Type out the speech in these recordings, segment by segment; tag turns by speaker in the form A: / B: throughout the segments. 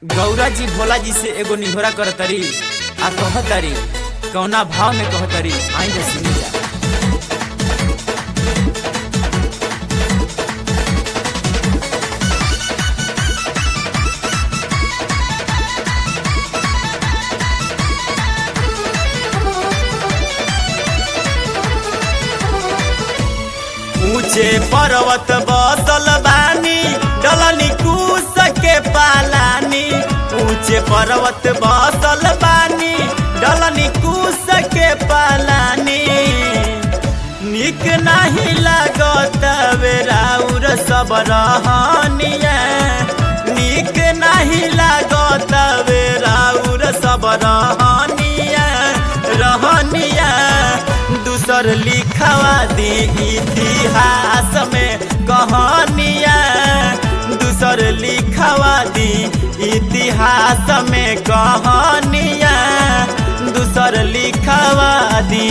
A: गौरा जी भोला जी से एगो निहोरा करतरी आ कहतरी कौना भाव में कहतरी आई जा सुनी जा ऊंचे पर्वत बसल बानी डलनी कूस के पालानी ऊंचे पर्वत बसल बानी डलनी कूस के पालानी निक नहीं लागत बेराउर सब रहनिया निक नहीं लागत बेराउर सब रहनिया रहनिया दूसर लिखवा दी इतिहास में कहानिया दूसर लिखवा दी इतिहास में कहानिया दूसर लिखवा दी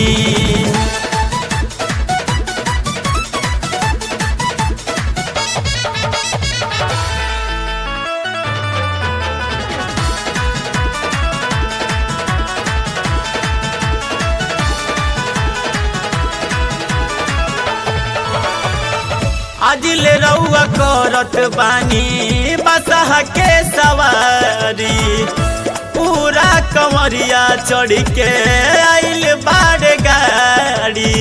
A: आज ले रउआ करत बानी बसह के सवारी पूरा कमरिया चढ़ के आइल बाड़ गाड़ी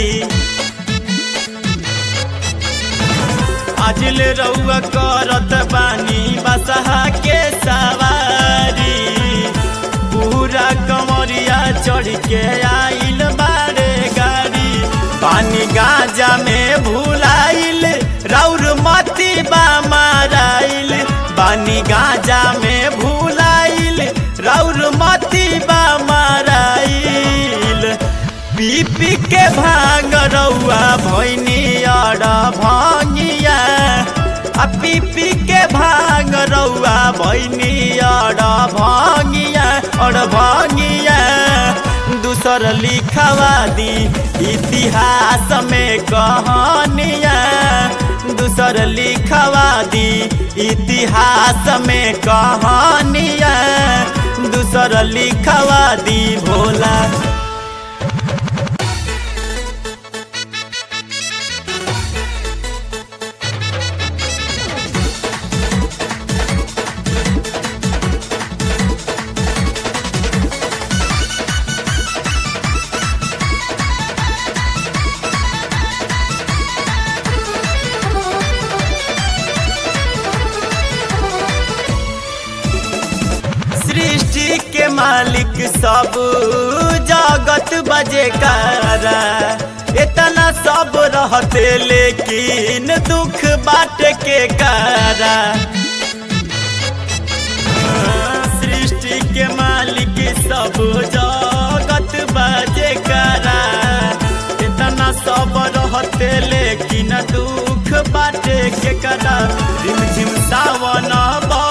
A: आज ले रउआ करत बानी बसह के सवारी पूरा कमरिया चढ़ के आइल बाड़े गाड़ी पानी गांजा में भुलाइल राउर मती बा माराइल पानी गांजा में भुलाइल राउर मती बा माराइल पी पी के भांग रउआ भैनी अड़ भंगिया आ पी पी के भांग रउआ भैनी अड़ भंगिया अड़ भंगिया दूसर लिखवा दी इतिहास में कहानिया दूसर लिखवा दी इतिहास में कहानिया दूसर लिखवा दी भोला सृष्टि के मालिक सब जगत बजे कारा इतना सब रहते लेकिन दुख बाट के कारा सृष्टि के मालिक सब जगत बजे कारा इतना सब रहते लेकिन दुख बाटे के करा रिम झिम सावन बा